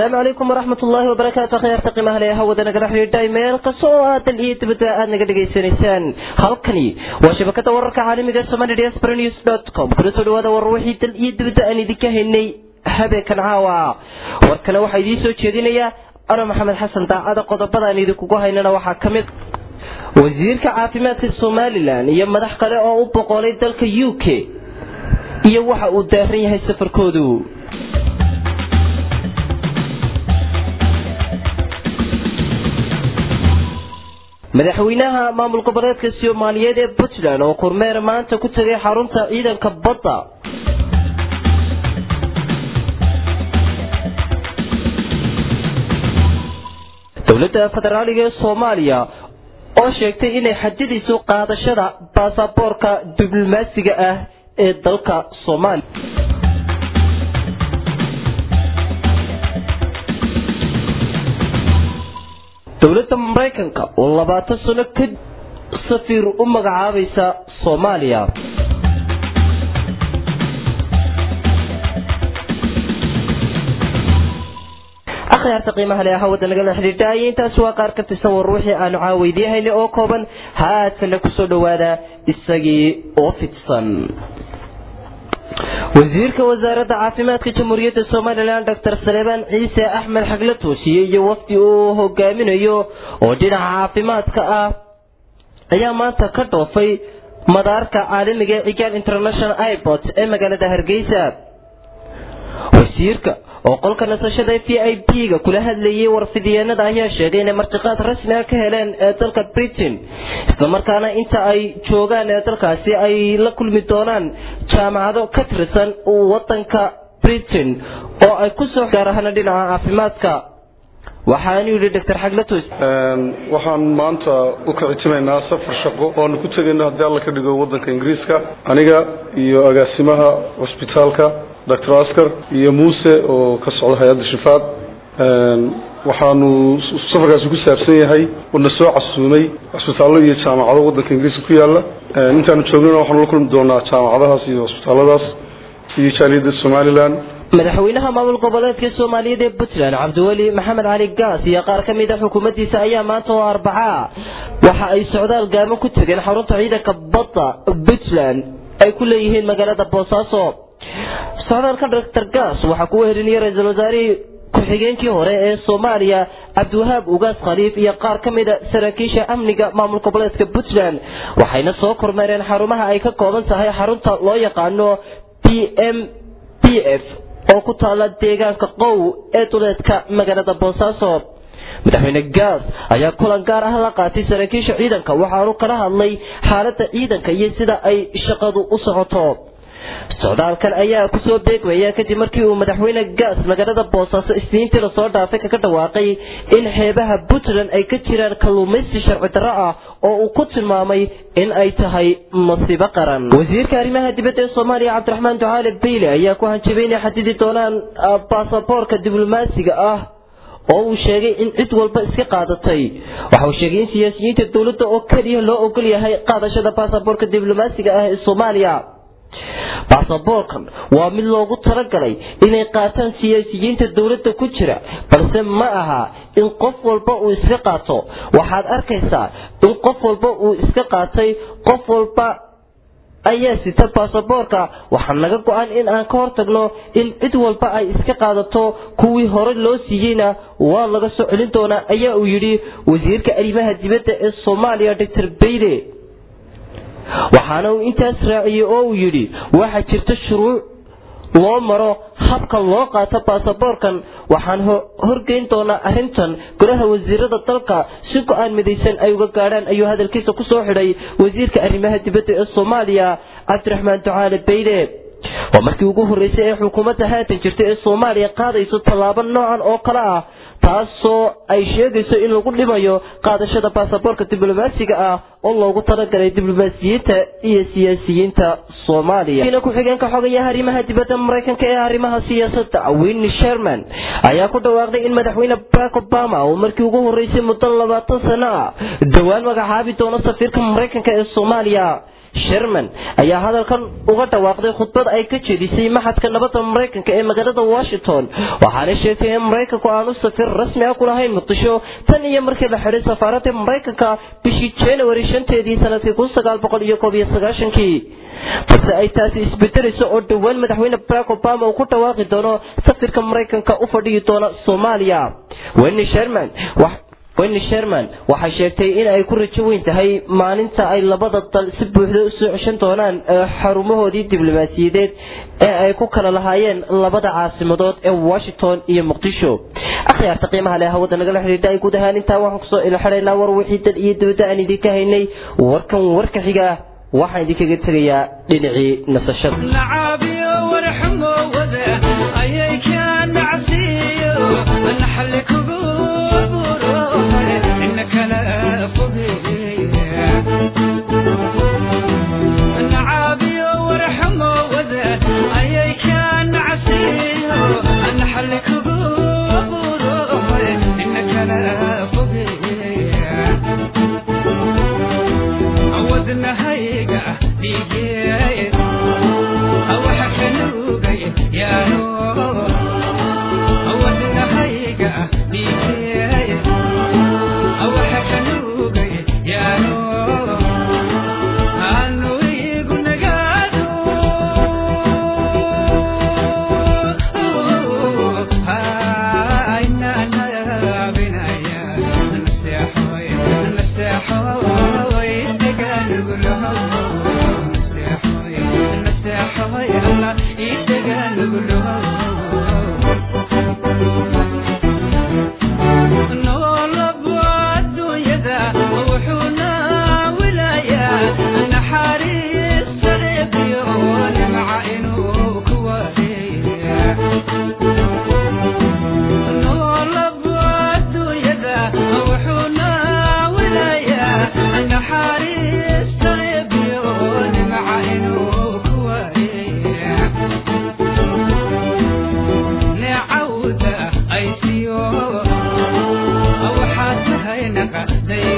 asalaamu calaykum waraxmat ullaahi wabarakaatu akhyaarta qiimaha le hawada nagala xidhiidhay meel kasta oo aadan iyo dibadba aad naga dhegaysanaysaan halkani waa shabakada wararka caalamiga somali diaspora news dot com kuna soo dhawaada war wixii dal iyo dibadda aan idinka haynay habeenkan caawa warkana waxaa idiin soo jeedinaya ano maxamed xasan daacada qodobada aan idinkugu haynana waxaa ka mid wasiirka caafimaadka somalilan iyo madax kale oo u boqolay dalka u k iyo waxa uu daaran yahay safarkoodu madaxweynaha maamul goboleedka soomaaliyeed ee puntland oo kormeer maanta ku tegay xarunta ciidanka badda dowladda federaaliga ee soomaaliya oo sheegtay inay xajadiisu qaadashada baasaboorka diblomaasiga ah ee dalka soomaaliya dowladda maraykanka oo labaatan sano ka safiir u magacaabaysa soomaaliya akhyaarta qiimaha le hawada nagala xidhiidhaaya intaas waa qaar ka tirsan war wixii aanu caaweydiyahaynay oo kooban haadkana kusoo dhawaada isagii oo fidsan wasiirka wasaaradda caafimaadka jamhuuriyadda somalilan doctor saleebaan ciise axmed xagle toosiye iyo wafdi uu hogaaminayo oo dhinaca caafimaadka ah ayaa maanta ka dhoofay madaarka caalamiga ee cigaal international airport ee magaalada hargeysa wasiirka oo qolka nasashada v i p ga kula hadlayay warfidiyeenada ayaa sheegay inay martiqaad rasmi ah ka heleen ee dalka britain islamarkaana inta ay joogaan ee dalkaasi ay la kulmi doonaan jaamacado ka tirsan wadanka britain oo ay kusoo gaar ahaana dhinaca caafimaadka waxaanu yidhi doctor xaglatos waxaan maanta u kicitimaynaa safar shaqo oanu ku tegayno haddii alla ka dhigo wadanka ingiriiska aniga iyo agaasimaha cusbitaalka doctor askar iyo muuse oo ka socda hay-adda shifaad waxaanu safarkaasi ku saabsan yahay wana soo casuumay cusbitaallo iyo jaamacado wadanka ingiriiska ku yaala intaanu joognana waxaanu la kulmi doonaa jaamacadahaas iyo cusbitaalladaas iyo jaaliyadda somalilan madaxweynaha maamul goboleedka soomaaliyeed ee puntland cabdiweli maxamed cali gaas iyo qaar ka mid a xukuumaddiisa ayaa maanta oo arbacaa waxa ay socdaal gaamo ku tegeen xarunta ciidanka badda puntland ay ku leeyihiin magaalada boosaaso socdaalka doctor gaas waxaa kuwa helinaya ra-iisul wasaarihii ku-xigeenkii hore ee soomaaliya cabdiwahaab ugaas khaliif iyo qaar ka mida saraakiisha amniga maamul goboleedka puntland waxayna soo kormeereen xarumaha ay ka kooban tahay xarunta loo yaqaano p m p f oo ku taala deegaanka qow ee duleedka magaalada boosaaso madaxweyne gaas ayaa kulan gaar ah la qaatay saraakiisha ciidanka waxaanu kala hadlay xaalada ciidanka iyo sida ay shaqadu u socoto socdaalkan ayaa kusoo beegmaya kadib markii uu madaxweyne gaas magaalada boosaaso isniintii lasoo dhaafay kaga dhawaaqay in xeebaha puntland ay ka jiraan kalluumaysi sharci darro ah oo uu ku tilmaamay in ay tahay masiibo qaran wasiirka arrimaha dibadda ee soomaaliya cabdiraxmaan ducaale bayle ayaa ku hanjabay inay xadidi doonaan baasaboorka diblomaasiga ah oo uu sheegay in cid walba iska qaadatay waxa uu sheegay in siyaasiyiinta dowladda oo keliya loo ogol yahay qaadashada baasaboorka diblomaasiga ah ee soomaaliya baasaboorkan waa mid loogu talagalay inay qaataan siyaasiyiinta dowladda ku jira balse ma aha in qof walba uu iska qaato waxaad arkaysaa in qof walba uu iska qaatay qof walba ayaa sita baasaboorka waxaa naga go-an in aan ka hortagno in cid walba ay iska qaadato kuwii hore loo siiyeyna waa laga soo celin doonaa ayaa uu yidhi wasiirka arrimaha dibadda ee soomaaliya doctor bayle waxaana uu intaas raaciyey oo uu yidhi waxaa jirta shuruuc loo maro habka loo qaato baasaboorkan waxaan horgeyn doonaa arrintan golaha wasiirada dalka si go-aan midaysan ay uga gaadhaan ayuu hadalkiisa kusoo xidhay wasiirka arrimaha dibadda ee soomaaliya cabdiraxmaan ducaale bayle waa markii ugu horreysay ee xukuumadda haatan jirta ee soomaaliya qaadayso tallaabo noocan oo kale ah taasoo ay sheegayso in lagu dhimayo qaadashada baasaboorka diblomaasiga ah oo loogu talagalay diblomaasiyiinta iyo siyaasiyiinta soomaaliya ku-xigeenka xogayaha arrimaha dibadda maraykanka ee arrimaha siyaasadda winni sherman ayaa ku dhawaaqday in madaxweyne barack obama uu markii ugu horreysay muddo labaatan sano ah dhowaan magacaabi doono safiirka maraykanka ee soomaaliya sherman ayaa hadalkan uga dhawaaqday khudbad ay ka jeedisay maxadka nabadda maraykanka ee magaalada washington waxaana sheegtay in maraykanku aanu safir rasmi ah ku lahayn muqdisho tan iyo markii la xidhay safaaradda maraykanka bishii january shanteedii sanadkii kun sagaal boqol iyo koob iyo sagaashankii balse ay taasi isbedelayso oo dhowaan madaxweyne barack obama uu ku dhawaaqi doono safirka maraykanka u fadhiyi doona soomaaliya wenny sherman wenny sherman waxay sheegtay in ay ku rajo weyn tahay maalinta ay labada dal si buuxda usoo ceshan doonaan xarumahoodii diblomaasiyadeed ee ay ku kala lahaayeen labada caasimadood ee washington iyo muqdisho akhyaarta qiimaha leh hawada nagala xidhiidha ay guud ahaan intaa waxaan kusoo ilxidhaynaa war wixii dal iyo dibadda aan idinka haynay warkan warka xiga waxaan idinkaga tegayaa dhinacii nasashada waxaad tahay naqa